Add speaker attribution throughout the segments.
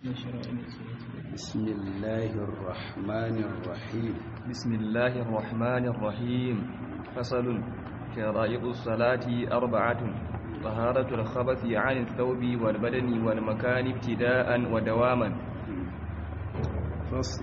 Speaker 1: بسم الله الرحمن الرحيم
Speaker 2: بسم الله الرحمن الرحيم فصل شرائط الصلاة أربعة طهارة الخبث عن الثوب والبدن والمكان ابتداء ودواما
Speaker 1: فصل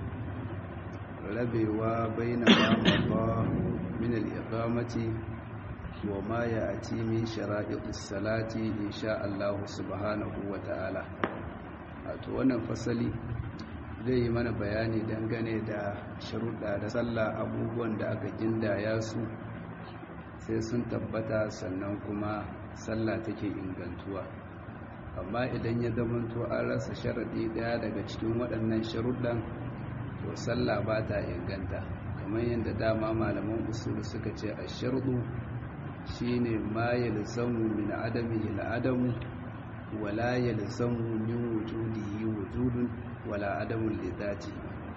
Speaker 1: rabewa baina ma mada min al-iqamati wa ma ya'ti min shara'i'is salati insha Allah subhanahu wa ta'ala wato wannan fasali zai yi mana bayani dangane da sharuɗa da sallah abubuwan da aka gindaya su sai sun tabbata sannan kuma sallah take ingantuwa amma idan ya zamanto an rasa sharaɗi ɗaya daga cikin waɗannan sharuɗan to sallah ba ta inganta kamar yadda dama malaman usul suka ce a sharɗu shine ma yalzamu min adamihi al-adamu wala yalzamu min wujudihi wujudun wala adamun li dhati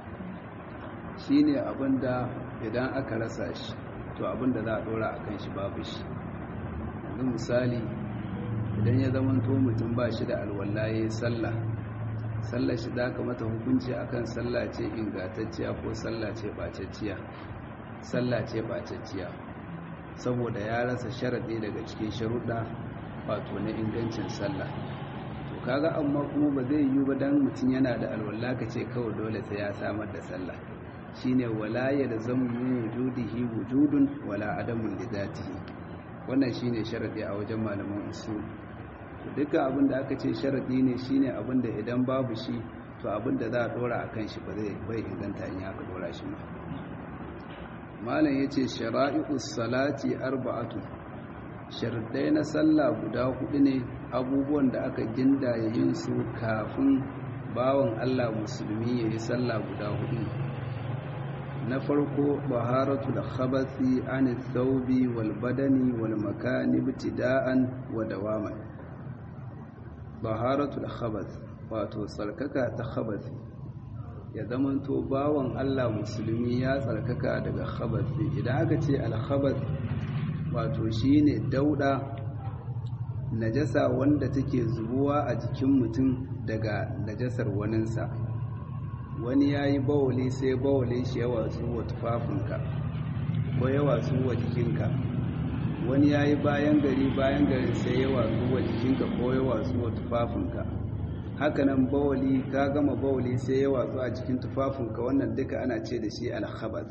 Speaker 1: shine abinda idan aka rasa shi to abinda za a dora akan shi babu shi yanzu misali idan ya zama to mutum ba shi da alwallaye sallah sallah shi za ka mata hukunci akan sallah ce ingantacciya ko sallah ce bacacciya sallah ce bacacciya saboda ya rasa sharaɗi daga cikin sharuɗa wato na ingancin sallah to kaga amma kuma ba zai yi ba dan mutum yana da alwala ka ce kawai dole sai ya samar da sallah shine wala yalzamu min wujudihi wujudun wala adamun li dhatihi wannan shine sharadi a wajen malaman usul duka abin da aka ce sharadi ne shine abin da idan babu shi to abin da za a dora akan shi ba zai bai inganta in aka dora shi ma malam yace shara'i'us salati arba'atu sharadai na sallah guda hudu ne abubuwan da aka gindaya yin su kafin bawan Allah musulmi yayi sallah guda hudu na farko baharatul khabathi an thawbi wal badani wal makani ibtida'an wa dawaman baharatul khabath wato tsarkaka ta khabathi ya zamanto bawan Allah musulmi ya tsarkaka daga khabathi idan aka ce al khabath wato shine dauda najasa wanda take zubuwa a jikin mutum daga najasar waninsa wani ya yi bawali sai bawali shi ya watsu wa tufafinka ko ya watsu wa jikinka wani ya yi bayan gari bayan gari sai ya watsu wa jikinka ko ya watsu wa tufafinka hakanan bawali ka gama bawali sai ya watsu a jikin tufafinka wannan duka ana ce da shi alkhabath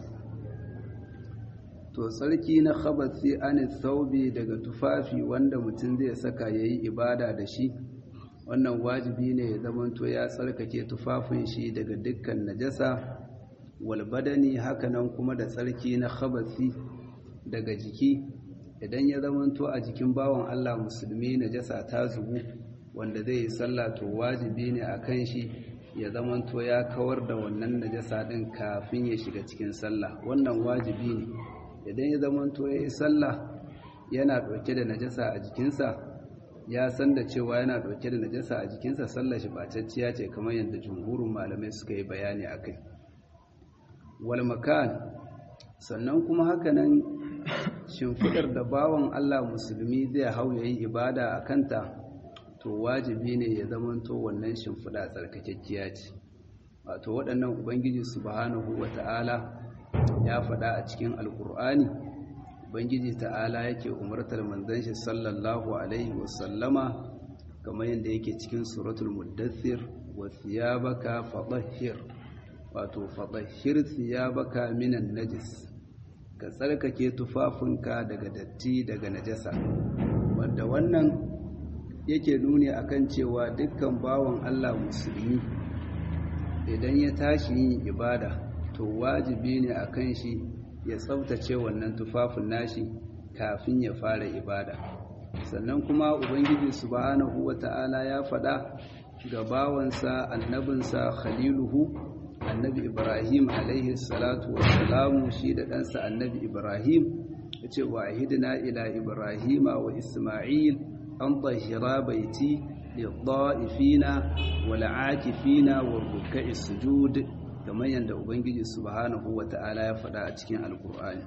Speaker 1: to tsarki na khabathi an thawbi daga tufafi wanda mutum zai saka yayi ibada da shi wannan wajibi ne ya zamanto ya tsarkake tufafin shi daga dukkan najasa wal badani hakanan kuma da tsarki na khabathi daga jiki idan ya zamanto a jikin bawan Allah musulmi najasa ta zubu wanda zai yi sallah to wajibi ne akan shi ya zamanto ya kawar da wannan najasa din kafin ya shiga cikin sallah wannan wajibi ne idan ya zamanto ya yi sallah yana ɗauke da najasa a jikinsa ya san da cewa yana ɗauke da najasa a jikinsa sallar shi bacacciya ce kamar yadda jumhurin malamai suka yi bayani a kai wal makan sannan kuma hakanan shimfidar da bawan allah musulmi zai hau ya yi ibada a kanta to wajibi ne ya zamanto wannan shimfida tsarkakekkiya ce wato waɗannan ubangiji subhanahu wata'ala ya faɗa a cikin alkur'ani ubangiji ta'ala yake umartar manzon shi sallallahu alaihi wasallama kamar yadda yake cikin suratul muddathir wa thiyabaka fatahhir wato fatahhir thiyabaka minan najis ka tsarkake tufafinka daga datti daga najasa wanda wannan yake nuni akan cewa dukkan bawan Allah musulmi idan ya tashi yin ibada to wajibi ne a kan shi ya tsabtace wannan tufafin nashi kafin ya fara ibada sannan kuma ubangiji subhanahu wata'ala ya faɗa ga bawansa annabinsa khaliluhu annabi ibrahim alaihi salatu wassalamu shi da ɗansa annabi ibrahim ya ce wa ahidina ila ibrahima wa isma'il an tahira baiti lil-da'ifina wal-'akifina war-ruk'i sujud kamar yadda ubangiji subhanahu wata'ala ya faɗa a cikin alkur'ani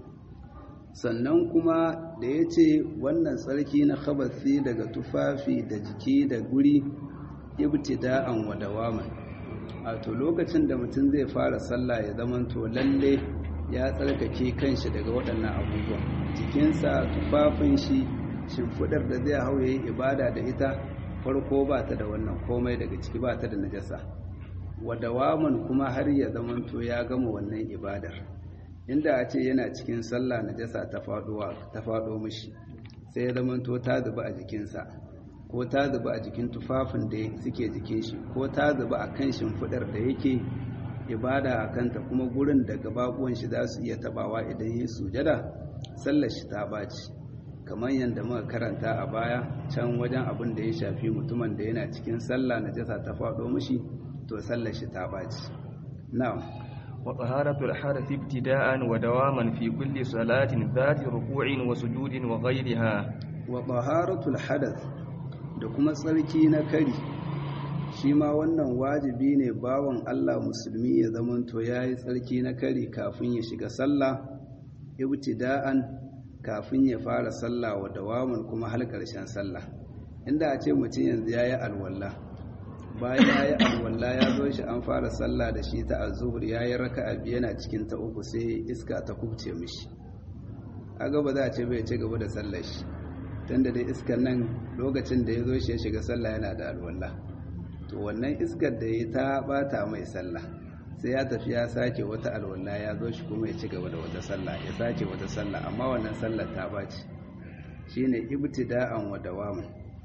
Speaker 1: sannan kuma da ya ce wannan tsarki na khabasi daga tufafi da jiki da guri ibtida'an wa dawaman wato lokacin da mutum zai fara sallah ya zamanto lalle ya tsarkake kanshi daga waɗannan abubuwan jikinsa tufafin shi shimfiɗar da zai hau yayi ibada da ita farko ba ta da wannan komai daga ciki ba ta da najasa wa dawaman kuma har ya zamanto ya gama wannan ibadar inda a ce yana cikin sallah najasa ta faɗuwa ta faɗo mishi sai ya zamanto ta zuba a jikinsa ko ta zuba a jikin tufafin da suke jikin shi ko ta zuba a kan shimfiɗar da yake ibada a kanta kuma gurin da gababuwan shi za su iya tabawa idan yi sujada sallar shi ta ɓaci kamar yadda muka karanta a baya can wajen abin da ya shafi mutumin da yana cikin sallah najasa ta faɗo mishi to sallar shi ta ɓaci na'am
Speaker 2: wa taharatul hadath ibtida'an wa dawaman fi kulli salatin dhati ruku'in wa sujudin wa ghayriha
Speaker 1: wa taharatul hadath da kuma tsarki na kari shi ma wannan wajibi ne bawan Allah musulmi ya zamanto yayi tsarki na kari kafin ya shiga sallah ibtida'an kafin ya fara sallah wa dawaman kuma har ƙarshen sallah inda a ce mutum yanzu yayi alwala bayan yayi alwala ya zo shi an fara sallah da shi ta azhur yayi raka'a biyu yana cikin ta uku sai iska ta kubce mishi kaga ba za a ce bai ci gaba da sallar shi tunda dai iskan nan lokacin da ya zo shi ya shiga sallah yana da alwala to wannan iskar da ya ta bata mai sallah sai ya tafi ya sake wata alwala ya zo shi kuma ya ci gaba da wata sallah ya sake wata sallah amma wannan sallar ta baci shine ibtida'an wa dawaman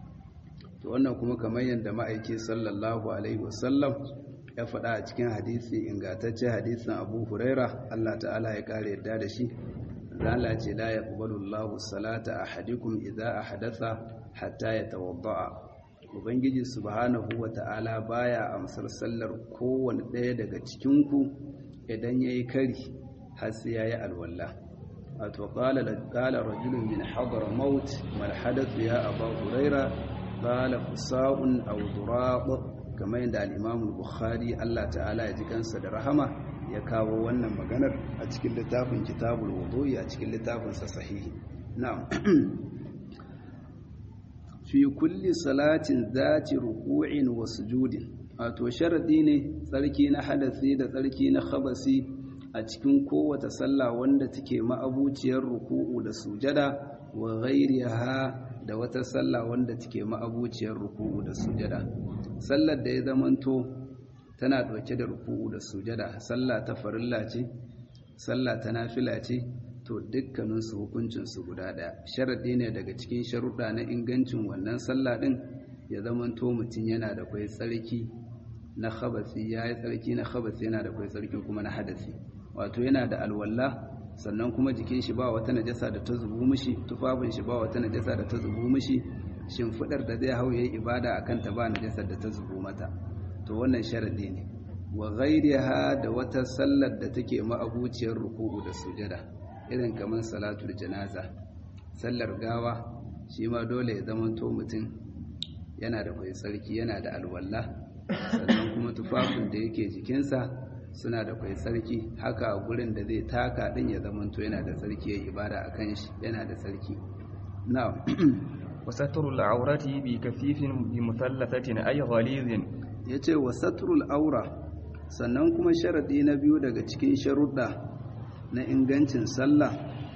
Speaker 1: to wannan kuma kamar yadda ma'aiki sallallahu alaihi wasallam ya faɗa a cikin hadisi ingantacce hadisin Abu Huraira Allah ta'ala ya kare yadda da shi zala ce la yaqbalu Allahu salata ahadikum idza ahdatha hatta yatawadda ubangiji subhanahu wata'ala baya amsar sallar kowanne ɗaya daga cikin ku idan yayi kari har sai yayi alwala wato qala qala rajulun min hadar maut mal hadath ya abu huraira qala fusa'un aw duraq kamar yadda al-imam bukhari Allah ta'ala ya ji kansa da rahama ya kawo wannan maganar a cikin littafin kitabul wudu'i a cikin littafin sa sahihi na'am fi kulli salatin zati ruku'in wa sujudin wato sharadi ne tsarki na hadasi da tsarki na khabasi a cikin kowace sallah wanda take ma'abuciyar ruku'u da sujada wa ghairiha da wata sallah wanda take ma'abuciyar ruku'u da sujada sallar da ya zamanto tana ɗauke da ruku'u da sujada sallah ta farilla ce sallah ta nafila ce to dukkaninsu hukuncinsu guda ɗaya sharaɗi ne daga cikin sharuɗa na ingancin wannan sallah ɗin ya zamanto mutum yana da kwai tsarki na khabasi ya yi tsarki na khabasi yana da kwai tsarki kuma na hadasi wato yana da alwala sannan kuma jikin shi ba wata najasa da ta zubu mishi tufafin shi ba wata najasa da ta zubu mishi shimfiɗar da zai hau yayi ibada akan ta ba najasar da ta zubu mata to wannan sharadi ne wa ghairiha da wata sallar da take ma'abuciyar ruku'u da sujada irin kamar salatul janaza sallar gawa shi ma dole ya zama to mutum yana da kwai tsarki yana da alwala sannan kuma tufafin da yake jikinsa suna da kwai tsarki haka gurin da zai taka din ya zama to yana da tsarki ya ibada a kan shi yana da tsarki na'am
Speaker 2: wasatrul aurati bi kafifin bi muthalathatin ay ghalizin
Speaker 1: ya ce wa satrul aura sannan kuma sharaɗi na biyu daga cikin sharuɗa na ingancin sallah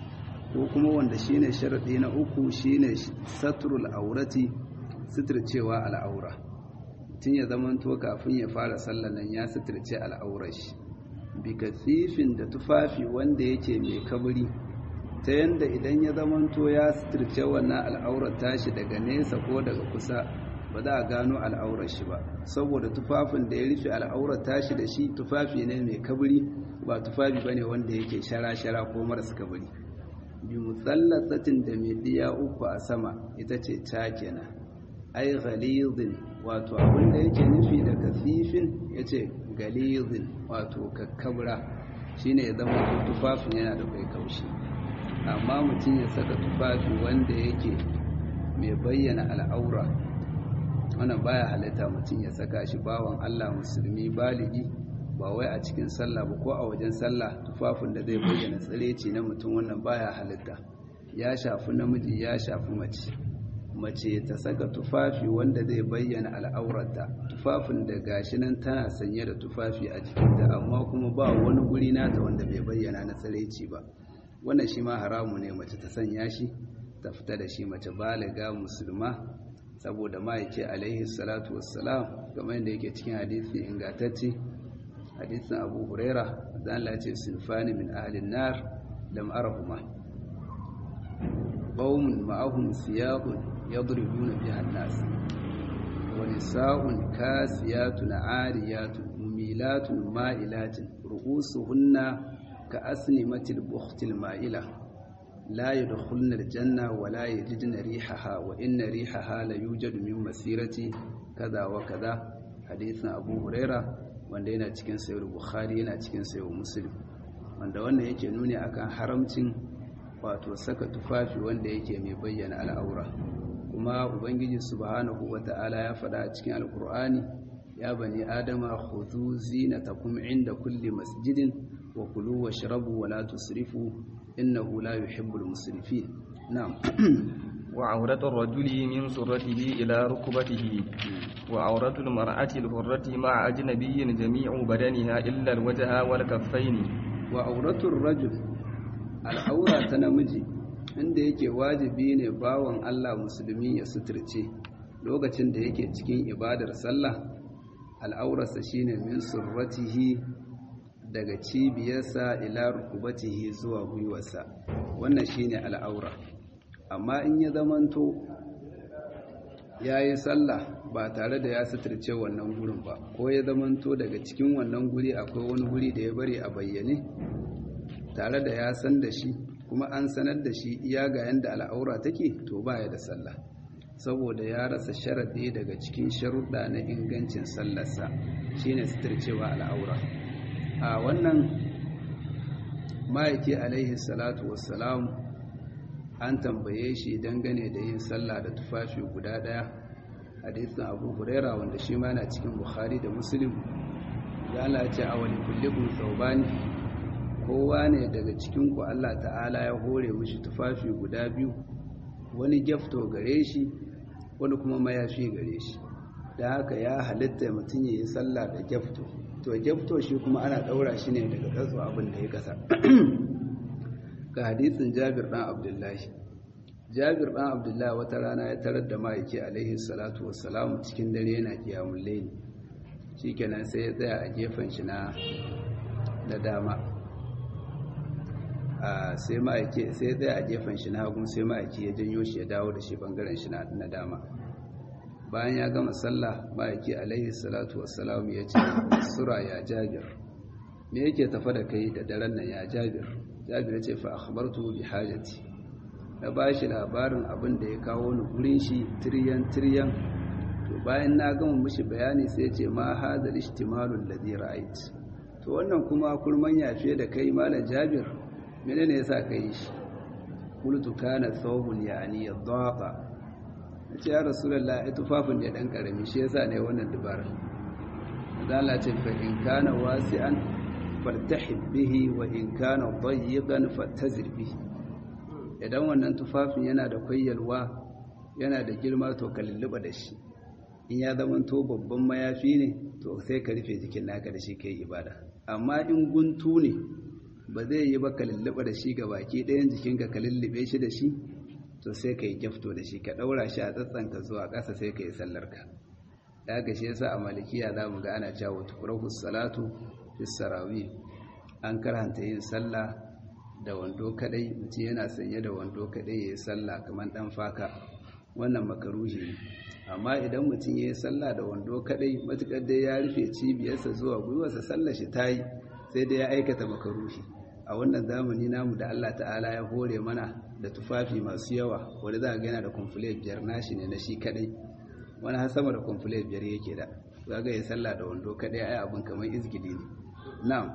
Speaker 1: ko kuma wanda shine sharaɗi na uku shine satrul aurati suturcewa al'aura tun ya zamanto kafin ya fara sallah nan ya suturce al'aurar shi bi kasifin da tufafi wanda yake mai kabari ta yanda idan ya zamanto ya suturce wannan al'aurar tashi daga nesa ko daga kusa ba za a gano al'aurar shi ba saboda tufafin da ya rufe al'aurar tashi da shi tufafi ne mai kabari ba tufafi bane wanda yake shara-shara ko marasa kabari bi mutsallasatin da mai diya uku a sama ita ce ta kenan ai ghalizin wato abin da yake nufi da kasifin yace galizin wato kakkabra shine ya zama tufafin yana da kai kaushi amma mutum ya saka tufafi wanda yake mai bayyana al'aura wannan baya halitta mutum ya saka shi bawan Allah musulmi baligi ba wai a cikin sallah ba ko a wajen sallah tufafin da zai bayyana tsireci na mutum wannan baya halitta ya shafi namiji ya shafi mace mace ta saka tufafi wanda zai bayyana al'aurarta tufafin da gashi nan tana sanye da tufafi a jikinta amma kuma ba wani guri nata wanda bai bayyana na tsiraici ba wannan shi ma haramu ne mace ta sanya shi ta fita da shi mace baliga musulma saboda ma'aiki alaihi salatu wassalam kamar yadda yake cikin hadisi ingantacce hadisin abu huraira da Allah ce sinfani min ahlin nar lam arahuma qaumun ma'ahum siyaqun yadribuna biha an-nas wa nisa'un kasiyatun 'ariyatun mumilatun ma'ilatun ru'usuhunna ka'asnimatil bukhtil ma'ila la yadkhulna al-janna wa la yajidna rihaha wa inna rihaha la yujadu min masirati kaza wa kaza hadisin abu huraira wanda yana cikin sayar bukhari yana cikin sayar muslim wanda wannan yake nuni akan haramcin wato saka tufafi wanda yake mai bayyana al'aura kuma ubangiji subhanahu wata'ala ya faɗa a cikin alkur'ani ya bani adama khudhu zinatakum inda kulli masjidin wa kulu washrabu wa la tusrifu innahu la yuhibbul musrifin na'am
Speaker 2: وعورة الرجل من سرته إلى ركبته وعورة المرأة الحرة مع أجنبي جميع بدنها إلا الوجه والكفين
Speaker 1: وعورة الرجل العورة تنمجي inda yake wajibi ne bawan Allah musulmi ya suturce lokacin da yake cikin ibadar sallah al'aurarsa shine min surratihi daga cibiyarsa ila rukubatihi zuwa gwiwarsa wannan shine al'aura amma in ya zamanto ya yi sallah ba tare da ya suturce wannan gurin ba ko ya zamanto daga cikin wannan guri akwai wani guri da ya bari a bayyane tare da ya san da shi kuma an sanar da shi iya ga yanda al'aura take to ba ya da sallah saboda ya rasa sharaɗi daga cikin sharuɗa na ingancin sallarsa shine suturcewa al'aura a wannan ma'aiki alaihi salatu wassalam an tambaye shi dangane da yin sallah da tufafi guda daya hadisin abu huraira wanda shi ma na cikin bukhari da muslim ya lace a wani kullikun saubani kowa ne daga cikinku allah ta'ala ya hore mishi tufafi guda biyu wani gyafto gare shi wani kuma mayafi gare shi da haka ya halitta mutum ya yi sallah da gyafto to gyafto shi kuma ana ɗaura shi ne daga ƙasa abin da ya kasa ga hadisin jabir ɗan abdullahi jabir ɗan abdullahi wata rana ya tarar da ma'aiki alaihi salatu wassalamu cikin dare yana kiyamun laili shi kenan sai ya tsaya a gefen shi na da dama sai ma'aiki sai ya tsaya a gefen shi na hagun sai ma'aiki ya janyo shi ya dawo da shi bangaren shi na dama bayan ya gama sallah ma'aiki alaihi salatu wassalamu ya ce sura ya jabir me yake tafa da kai da daren nan ya jabir jabir ya ce fa akhbartu bi hajati na bashi labarin abin da ya kawo ni gurin shi tiryan tiryan to bayan na gama mishi bayani sai ya ce ma hadal ihtimalul ladhi ra'ait to wannan kuma kurman yafe da kai malam jabir menene yasa kai shi qultu kana thawbun yani yadhaqa nace ya rasulullah ai tufafin da dan karami shi yasa ne wannan dubara dan Allah ce fa in kana wasi'an fartahib bihi wa in kana dayyiqan fattazir bihi idan wannan tufafin yana da kwayyalwa yana da girma to ka lulluba da shi in ya zama to babban mayafi ne to sai ka rufe jikin naka da shi kai ibada amma in guntu ne ba zai yi ba ka lulluba da shi ga baki ɗayan jikinka ka lullube shi da shi to sai ka yi gyafto da shi ka ɗaura shi a tsatsanka zuwa ƙasa sai ka yi sallarka da haka shi yasa a malikiya za mu ga ana cewa tukurahu salatu fisarawi an karanta yin sallah da wando kadai mutum yana sanye da wando kadai ya yi sallah kamar dan faka wannan makaruhi ne amma idan mutum ya yi sallah da wando kadai matukar dai ya rufe cibiyarsa zuwa gwiwarsa sallah shi ta yi sai dai ya aikata makaruhi a wannan zamani namu da Allah ta'ala ya hore mana da tufafi masu yawa wanda za ga yana da kumfule biyar nashi ne na shi kadai wani har sama da kumfule biyar yake da za ga ya sallah da wando kadai ai abin kamar izgidi ne na'am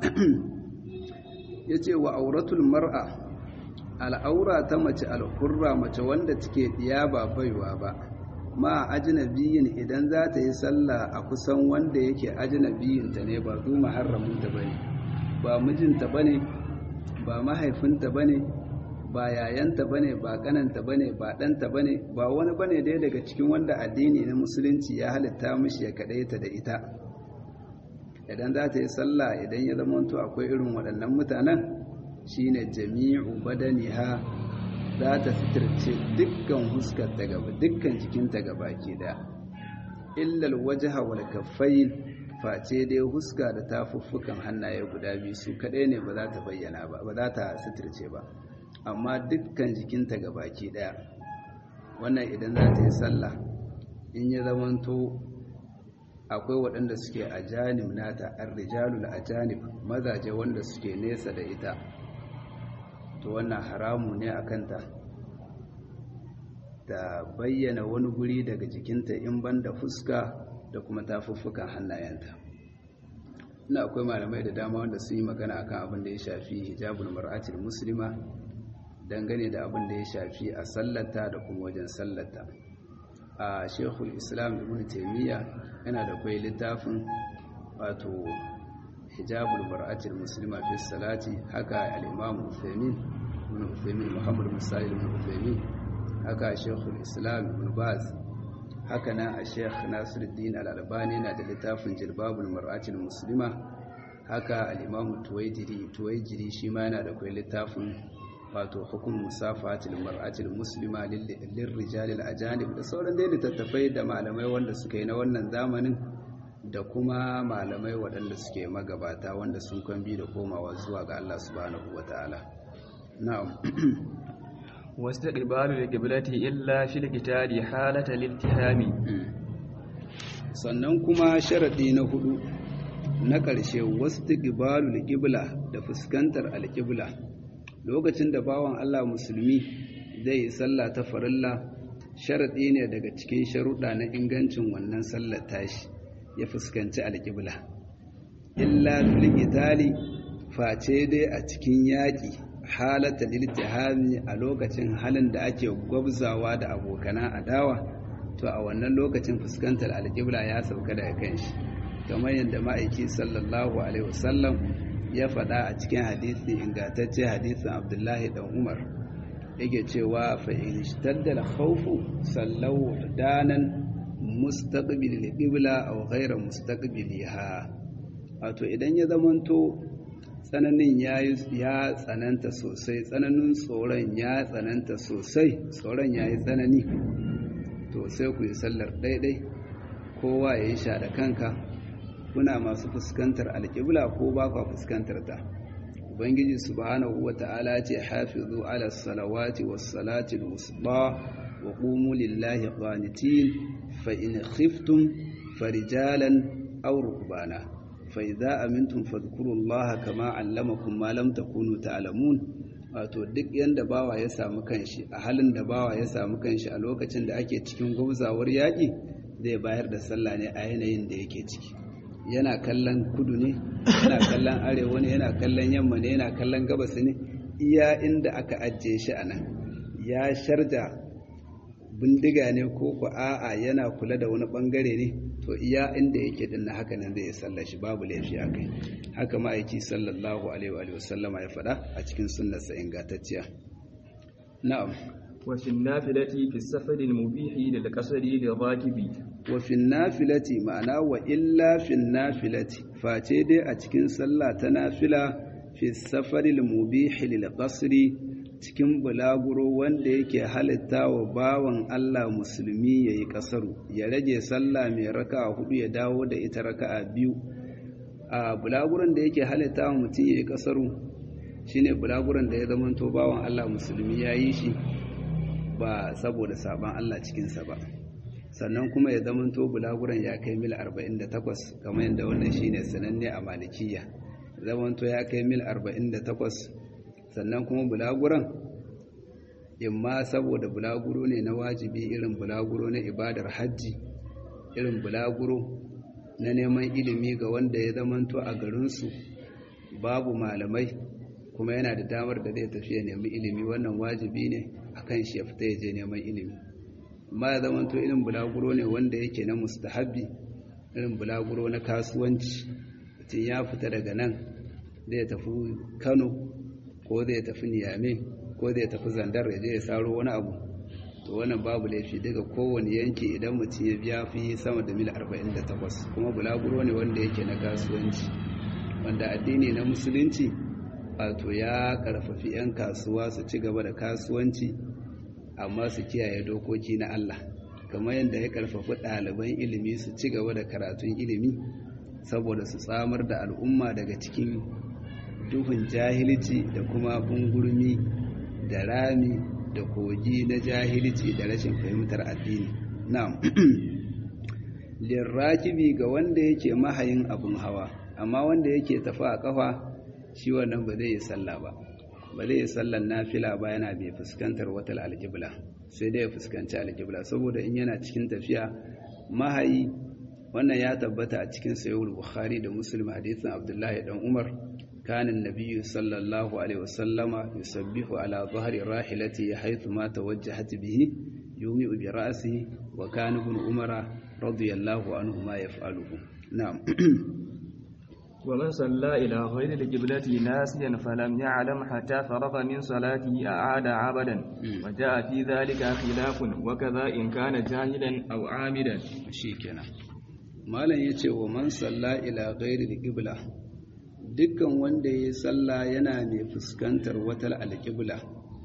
Speaker 1: ya ce wa auratul mar'a al'aura ta mace al'urra mace wanda take ɗiya ba baiwa ba ma ajinabiyin idan za ta yi sallah a kusan wanda yake ajinabiyinta ne ba zu maharraminta ba ne ba mijinta ba ne ba mahaifinta ba ne ba yayanta bane ba kananta bane ba ɗanta bane ba wani bane dai daga cikin wanda addini na musulunci ya halitta mishi ya kaɗaita da ita idan za ta yi sallah idan ya zama to akwai irin waɗannan mutanen shine jami'u badaniha za ta sitirce dukkan huskar ta gaba dukkan jikinta gaba ke da illal wajha wal kaffayn face dai huska da tafuffukan hannaye guda biyu su kadai ne ba za ta bayyana ba ba za ta sitirce ba amma dukkan jikinta gaba ke daya wannan idan za ta yi sallah in ya zamanto akwai waɗanda suke a janib nata ar-rijalul ajanib mazaje wanda suke nesa da ita to wannan haramu ne a kanta ta bayyana wani guri daga jikinta in banda fuska da kuma tafuffukan hannayenta ina akwai malamai da dama wanda sun yi magana akan abin da ya shafi hijabul mar'atil muslima dangane da abin da ya shafi a sallata da kuma wajen sallata a shekul islam ibn taimiyya yana da kwai littafin wato hijabul mar'atil muslima fi salati haka al-imam Uthaymeen ibn Uthaymeen Muhammad bin Sa'id ibn Uthaymeen haka Sheikhul Islam Ibn Baz haka nan a Sheikh Nasiruddin Al-Albani na da littafin Jilbabul Mar'atil Muslima haka al-imam Tuwaijiri Tuwaijiri shi ma yana da kai littafin wato hukum musafatil mar'atil muslima lirrijalil ajanib da sauran dai littattafai da malamai wanda suka yi na wannan zamanin da kuma malamai waɗanda suke magabata wanda sun kwambi da komawa zuwa ga Allah subhanahu ta'ala. na'am
Speaker 2: واستقبال القبلة إلا في القتال حالة الالتهام
Speaker 1: sannan kuma sharaɗi na hudu na ƙarshe wasu ƙibalu alƙibla da fuskantar alƙibla lokacin da bawan Allah musulmi zai yi sallah ta farilla sharaɗi ne daga cikin sharuɗa na ingancin wannan sallar tashi ya fuskanci alƙibla illa fil itali face dai a cikin yaƙi halata liltihami a lokacin halin da ake gwabzawa da abokana adawa to a wannan lokacin fuskantar alƙibla ya sauka daga kanshi kamar yadda ma'aiki sallallahu alaihi wasallam ya faɗa a cikin hadisi ingantacce hadisin abdullahi dan umar yake cewa fa in ishtadda al-khawfu sallau danan mustaqbil al-qibla aw ghayra mustaqbiliha wato idan ya zamanto tsananin ya tsananta sosai tsananin tsoron ya tsananta sosai tsoron ya yi tsanani to sai ku yi sallar daidai kowa ya yi sha da kanka kuna masu fuskantar alƙibla ko ba kwa fuskantar ta ubangiji subhanahu wa ta'ala ce hafizu ala salawati was salati al-wusta wa qumu lillahi qanitin fa in khiftum farijalan aw rukbana فإذا أمنتم فاذكروا الله كما علمكم ما لم تكونوا تعلمون wato duk yanda bawa ya samu kanshi a halin da bawa ya samu kanshi a lokacin da ake cikin gwamzawar yaƙi zai bayar da sallah ne a yanayin da yake ciki yana kallon kudu ne yana kallon arewa ne yana kallon yamma ne yana kallon gabas ne iya inda aka ajiye shi a nan ya sharja bindiga ne ko ku a'a yana kula da wani bangare ne to iya inda yake dinna haka nan zai sallar shi babu laifi a kai haka ma'aiki sallallahu alaihi wa sallama ya faɗa a cikin sunnarsa ingantacciya na'am
Speaker 2: wa fi nafilati fi safari mubihi lil qasri lil rakibi
Speaker 1: wa fi nafilati ma'ana wa illa fi nafilati face dai a cikin sallah ta nafila fi safari mubihi lil qasri cikin bulaguro wanda yake halitta wa bawan Allah musulmi ya yi ƙasaru ya rage sallah mai raka hudu ya dawo da ita raka biyu a bulaguron da yake halitta wa mutum ya yi ƙasaru shine bulaguron da ya zamanto bawan Allah musulmi ya yi shi ba saboda sabon Allah cikinsa ba sannan kuma ya zamanto bulaguron ya kai mil 48 kamar yadda wannan shine sananne a malikiya zamanto ya kai mil 48 sannan kuma bulaguran imma saboda bulaguro ne na wajibi irin bulaguro na ibadar hajji irin bulaguro na neman ilimi ga wanda ya zamanto a garinsu babu malamai kuma yana da damar da zai tafiya nemi ilimi wannan wajibi ne akan shi ya fita ya je neman ilimi amma ya zamanto irin bulaguro ne wanda yake na mustahabbi irin bulaguro na kasuwanci mutum ya fita daga nan zai tafi kano ko zai tafi niyame ko zai tafi zandar ya je ya saro wani abu to wannan babu laifi daga kowane yanki idan mutum ya biya fi sama da mil 48 kuma bulaguro ne wanda yake na kasuwanci wanda addini na musulunci wato ya karfafi 'yan kasuwa su ci gaba da kasuwanci amma su kiyaye dokoki na Allah kamar yadda ya karfafi ɗaliban ilimi su ci gaba da karatun ilimi saboda su tsamar da al'umma daga cikin duhun jahilci da kuma bungurmi da rami da kogi na jahilci da rashin fahimtar addini na'am lirrakibi ga wanda yake mahayin abun hawa amma wanda yake tafi a kafa shi wannan ba zai yi sallah ba ba zai yi sallan nafila ba yana bai fuskantar wata alƙibla sai dai ya fuskanci alƙibla saboda in yana cikin tafiya mahayi wannan ya tabbata a cikin sayyid bukhari da muslim hadisin abdullahi dan umar كان النبي صلى الله عليه وسلم يسبح على ظهر راحلته حيث ما توجهت به يومئ برأسه وكان ابن عمر رضي الله عنهما يفعله نعم
Speaker 2: ومن صلى إلى غير القبلة ناسيا فلم يعلم حتى فرغ من صلاته أعاد عبدا وجاء في ذلك خلاف وكذا إن كان جاهلا أو عامدا
Speaker 1: شيكنا ما لن يتي ومن صلى إلى غير القبلة dukkan wanda ya sallah yana mai fuskantar wata alƙibla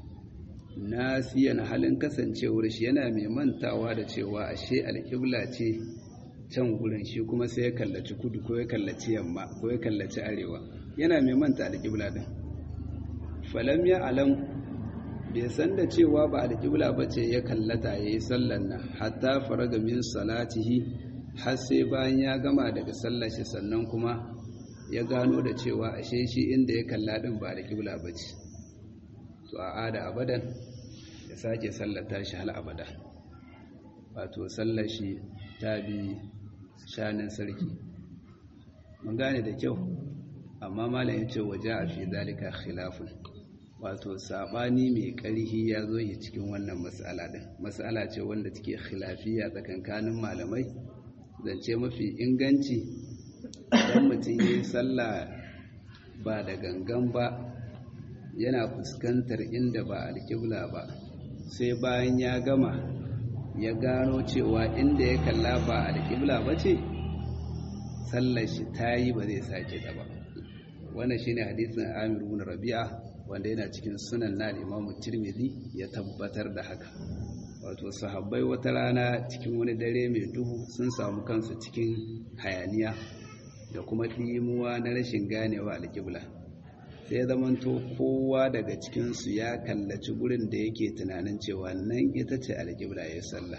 Speaker 1: nasiyan halin kasancewar shi yana mai mantawa da cewa ashe alƙibla ce can gurin shi kuma sai ya kallaci kudu ko ya kallaci yamma ko ya kallaci arewa yana mai manta alƙibla din falam ya alam bai san da cewa ba alƙibla ba ce ya kallata ya yi sallan nan hatta faraga min salatihi har sai bayan ya gama daga sallar shi sannan kuma ya gano da cewa ashe shi inda ya kalla din ba da kibla ba ce to a ada abadan ya sake sallata shi hal abada wato sallar shi ta bi shanin sarki mun gane da kyau amma malam ya ce waje a fi zalika khilafun wato sabani mai ƙarhi ya zo yi cikin wannan mas'ala din mas'ala ce wanda take khilafiya tsakankanin malamai zance mafi inganci idan mutum ya yi sallah ba da gangan ba yana fuskantar inda ba alƙibla ba sai bayan ya gama ya gano cewa inda ya kalla ba alƙibla ba ce sallar shi ta yi ba zai sake ta ba wannan shi ne hadisin amir bin rabi'a wanda yana cikin sunan na imamu tirmidhi ya tabbatar da haka wato sahabbai wata rana cikin wani dare mai duhu sun samu kansu cikin hayaniya da kuma ɗimuwa na rashin ganewa alƙibla sai ya zamanto kowa daga cikinsu ya kallaci gurin da yake tunanin cewa nan ita ce alƙibla ya sallah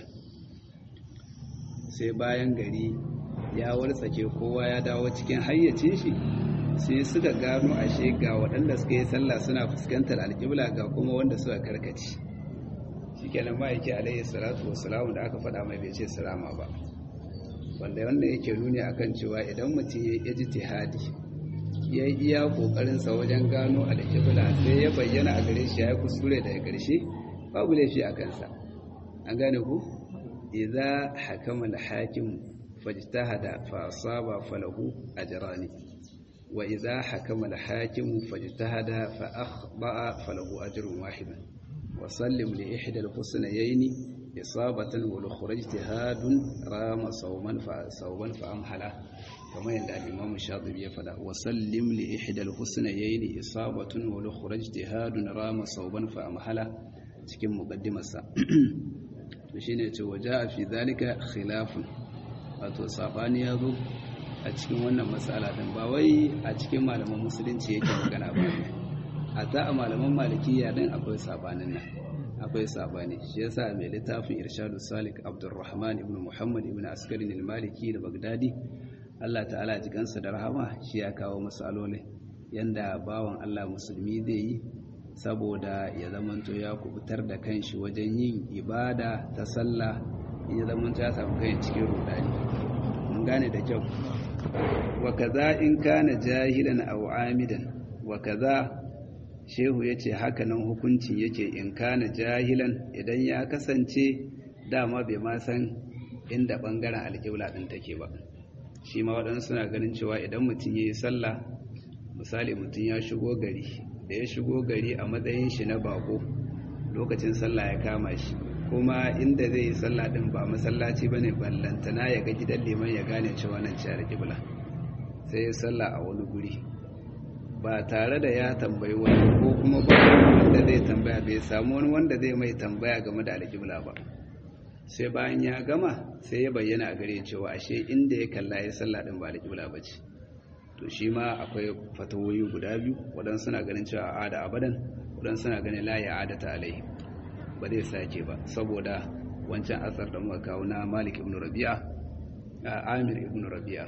Speaker 1: sai bayan gari ya wartsake kowa ya dawo cikin hayyacin shi sai suka gano ashe ga waɗanda suka yi sallah suna fuskantar alƙibla ga kuma wanda suka karkaci shi kenan ma'aiki alaihi salatu wasu da aka faɗa mai bai ce salama ba wanda wanda yake nuni akan cewa idan mutum ya ji tihadi ya yi iya kokarinsa wajen gano alƙibla sai ya bayyana a gare shi ya yi kuskure daga ƙarshe babu laifi a kansa an gane ku idza hakama al-hakim fajtahada fa asaba falahu ajrani wa idza hakama al-hakim fajtahada fa akhta'a falahu ajrun wahid wa sallim li ihda al-husnayni إصابة والأخرى اجتهاد رام صوما فصوما فأمحلا كما يندى الإمام الشاطبي يفعل وسلم لإحدى الحسنيين إصابة والأخرى اجتهاد رام صوما فأمحلا cikin muqaddimarsa to shine ce waja fi zalika khilafun wato sabani ya zo a cikin wannan mas'ala din ba wai a cikin malaman musulunci yake magana ba a ta a malaman malikiya din akwai sabanin nan akwai sabani shi yasa mai littafin irshadu salik abdurrahman ibn muhammad ibn askarin al-maliki da bagdadi Allah ta'ala ji kansa da rahama shi ya kawo masalolin yanda bawan Allah musulmi zai yi saboda ya zamanto ya kubutar da kanshi wajen yin ibada ta sallah ya zamanto ya samu kai cikin rudani mun gane da kyau wa kaza in kana jahilan aw amidan wa kaza shehu ya ce hakanan hukuncin yake in kana jahilan idan ya kasance dama bai ma san inda ɓangaren alƙibla ɗin take ba shi ma waɗansu suna ganin cewa idan mutum ya yi sallah misali mutum ya shigo gari da ya shigo gari a matsayin shi na bako lokacin sallah ya kama shi kuma inda zai yi sallah din ba masallaci bane ballantana ya ga gidan liman ya gane cewa nan ce alƙibla sai ya sallah a wani guri ba tare da ya tambayi wani ko kuma ba wanda zai tambaya bai samu wani wanda zai mai tambaya game da alƙibla ba sai bayan ya gama sai ya bayyana a gare cewa ashe inda ya kalla ya sallah din ba alƙibla ba ce to shi ma akwai fatawoyi guda biyu waɗansu suna ganin cewa a da abadan waɗansu suna ganin la ya adata alai ba zai sake ba saboda wancan asar da muka kawo na malik ibn rabi'a a amir ibn rabi'a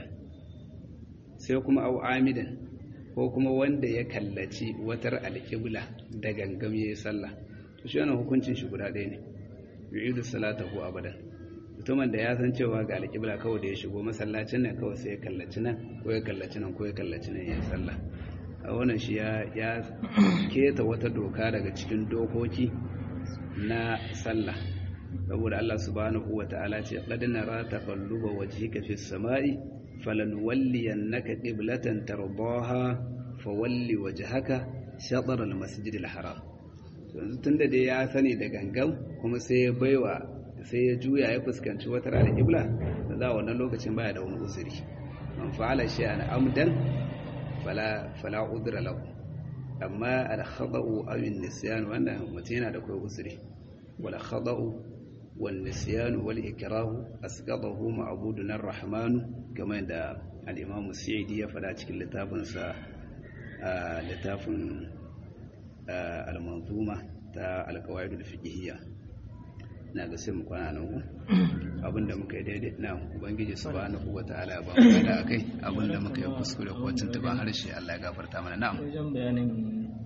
Speaker 1: sai kuma au amidan ko kuma wanda ya kallaci watar alƙibla da gangam ya yi sallah to shi wannan hukuncin shi guda ɗaya ne yu'idu salatahu abadan mutumin da ya san cewa ga alƙibla kawai da ya shigo masallacin nan kawai sai ya kallaci nan ko ya kallaci nan ko ya kallaci nan ya yi sallah a wannan shi ya keta wata doka daga cikin dokoki na sallah saboda Allah subhanahu wa ta'ala ce qad nara taqalluba wajhika fis sama'i falanwalliyannaka qiblatan tardaha fawalli wajhaka shatr al-masjid al-haram yanzu tunda dai ya sani da gangan kuma sai ya baiwa sai ya juya ya fuskanci wata al-qibla da za wannan lokacin baya da wani uzuri man fa'ala shay'an amdan fala fala udra lahu amma al-khata'u aw an-nisyan wannan mutum yana da kai uzuri wala khata'u wal nisyan wal ikrahu asqatahu ma'budun ar-rahman kamar da al-imam Sa'idi ya fada cikin littafin sa littafin al-manzuma ta al-qawaid al-fiqhiyya na ga sai mu kwana nan abinda muka yi daidai na ubangiji subhanahu wataala ba mu da akai abinda muka yi kuskure ko tuntuba harshe Allah ya gafarta mana na'am
Speaker 3: wajen bayanin